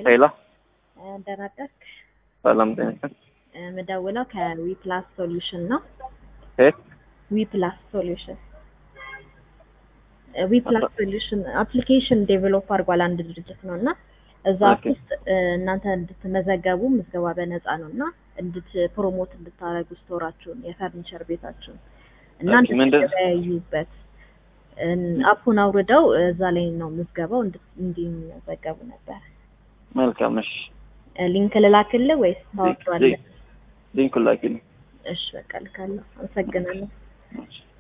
ሄሎ ደህና አደርክ? ሰላም ጤና ይስጥልኝ። የምደውለው ከዊፕላስ ሶሉሽን ነው። ከየት? ዊፕላስ ሶሉሽን ዊፕላስ ሶሉሽን አፕሊኬሽን ዴቨሎፕ አድርጓል አንድ ድርጅት ነው እና እዛ ኦኬ። ውስጥ እናንተ እንድትመዘገቡ ምዝገባ በነፃ ነው እና እንድት ፕሮሞት እንድታደርጉ ስቶራችሁን የፈርኒቸር ቤታችሁን እና ኦኬ፣ ምንድን- እንድትገበያዩበት እን- አፑን አውርደው እዛ ላይ ነው ምዝገባው እንድ- እንዲመዘገቡ ነበር። መልካም። እሺ፣ ሊንክ ልላክልህ ወይስ ታወርዷለህ? ሊንኩን ላኪልኝ። እሺ በቃ ልካለሁ። አመሰግናለሁ። እሺ።